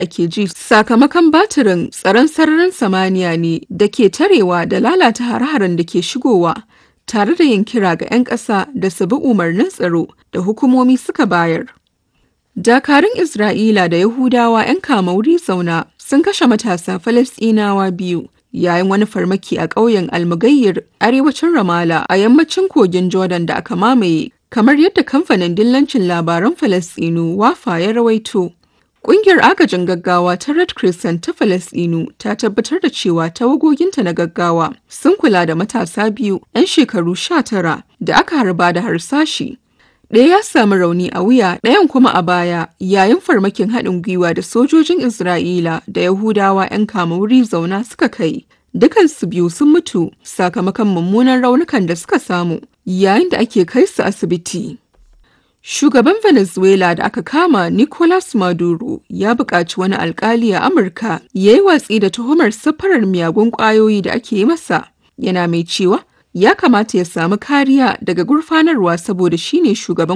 ake ji sakamakon batirin tsaron sararin samaniya ne da ke tarewa da lalata hare-haren da ke shigowa tare da yin kira ga 'yan ƙasa da su bi umarnin tsaro da hukumomi suka bayar. Dakarun Isra'ila da Yahudawa 'yan kama wuri zauna sun kashe matasa Falasɗinawa biyu yayin wani farmaki a ƙauyen Almugayyir arewacin Ramala a yammacin kogin Jordan da aka mamaye kamar yadda kamfanin dillancin labaran Falasɗinu Wafa ya rawaito. Ƙungiyar agajin gaggawa ta Red Crescent ta Falasɗinu ta tabbatar da cewa tawagoginta na gaggawa sun kula da matasa biyu 'yan shekaru sha tara da aka harba da harsashi. Ɗaya ya samu rauni a wuya ɗayan kuma a baya yayin farmakin haɗin gwiwa da sojojin Isra'ila da Yahudawa 'yan kama wuri zauna suka kai. Dukansu biyu sun mutu sakamakon mummunan raunukan da suka samu yayin da ake kai su asibiti. Shugaban Venezuela da aka kama Nicolas Maduro ya buƙaci wani alkali a Amurka ya yi watsi da tuhumar safarar miyagun ƙwayoyi da ake yi masa. Yana mai cewa ya kamata ya samu kariya daga gurfanarwa saboda shine shugaban